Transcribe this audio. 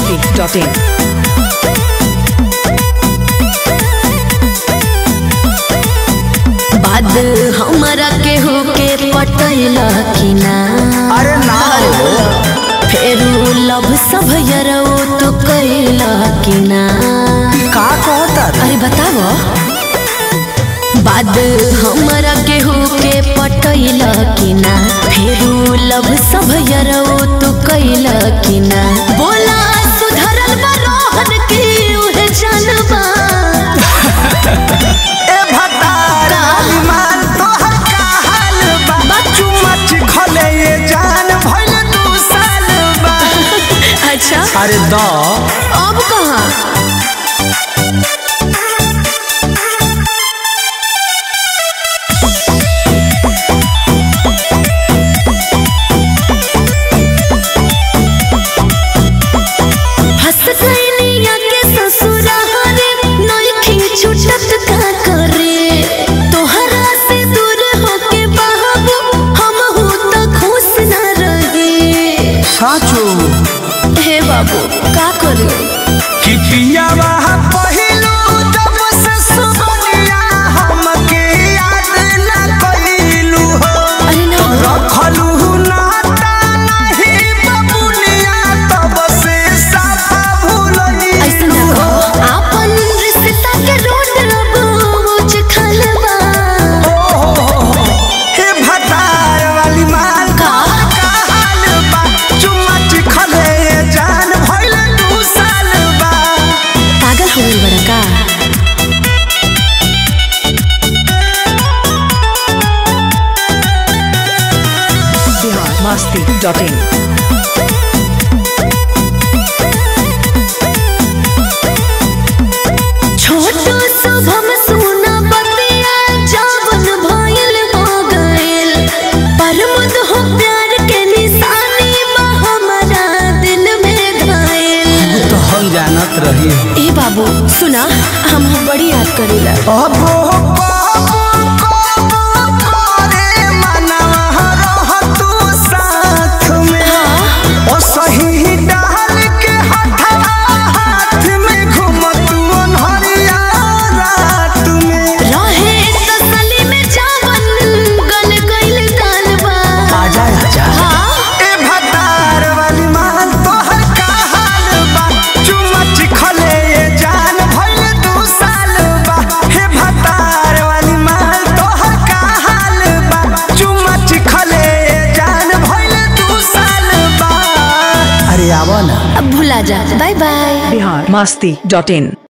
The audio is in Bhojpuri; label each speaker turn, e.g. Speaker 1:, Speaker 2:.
Speaker 1: biharmasti.in
Speaker 2: बाद हमरा केहू के पटैला कि ना
Speaker 3: अरे ना हो
Speaker 2: फेरू लव सब यरौ तो कैला कि ना
Speaker 3: का कहता रे
Speaker 2: अरे बताओ बाद हमरा केहू के पटैला कि ना फेरू लव सब यरौ तो कैला कि ना बोला सुधरल बा रोहन की उहे जानबा
Speaker 3: ए भतार माल तोहर का हाल बा बच्चू मच खले ये जान भइल दू साल बा
Speaker 2: अच्छा
Speaker 3: अरे द
Speaker 2: अब कहाँ हंस कैनिया के ससुरारे नइखी छुटत का करे तोहरा से दूर होके बाबू हमहू त खुश न रहे
Speaker 3: साचो
Speaker 2: हे बाबू का करू
Speaker 3: कि पियावा पहिलो जब से सुबनिया हमके याद न कइलू हो
Speaker 2: अरे ना
Speaker 3: रखलू नाता नहीं बबुनिया तब से साफा भूलनी
Speaker 2: ऐसे ना कहो आपन रिश्ता के रोड रबोच खलबा
Speaker 3: हे भतार वाली माल
Speaker 2: का?
Speaker 3: का हाल बा चुम्मच खले जान भइल दू साल बा
Speaker 2: पागल हो गइल बड़ा का
Speaker 1: biharmasti.in
Speaker 2: छोटो शुभम सुना बतिया जावन भइल हो गइल परमद हो प्यार के निशानी बा हमारा दिल में घायल
Speaker 3: तो हम जानत रही
Speaker 2: ए बाबू सुना हम बड़ी याद करेला
Speaker 3: अब करे मनवा रह तू साथ में ओ सही डाल के हथवा हाथ में घूमत अनहरिया रात में
Speaker 2: रहे तसली में जावन गल गइल गालबा
Speaker 3: आजा आजा
Speaker 2: हाँ
Speaker 3: ए भतार वाली माल तोहर का हाल बा चुमच खले ये जान भइल दू साल बा हे भतार वाली माल तोहर का हाल बा चुमच खले ये जान भइल दू साल बा अरे आवो ना
Speaker 2: अब भुला जा बाय बाय
Speaker 1: biharmasti.in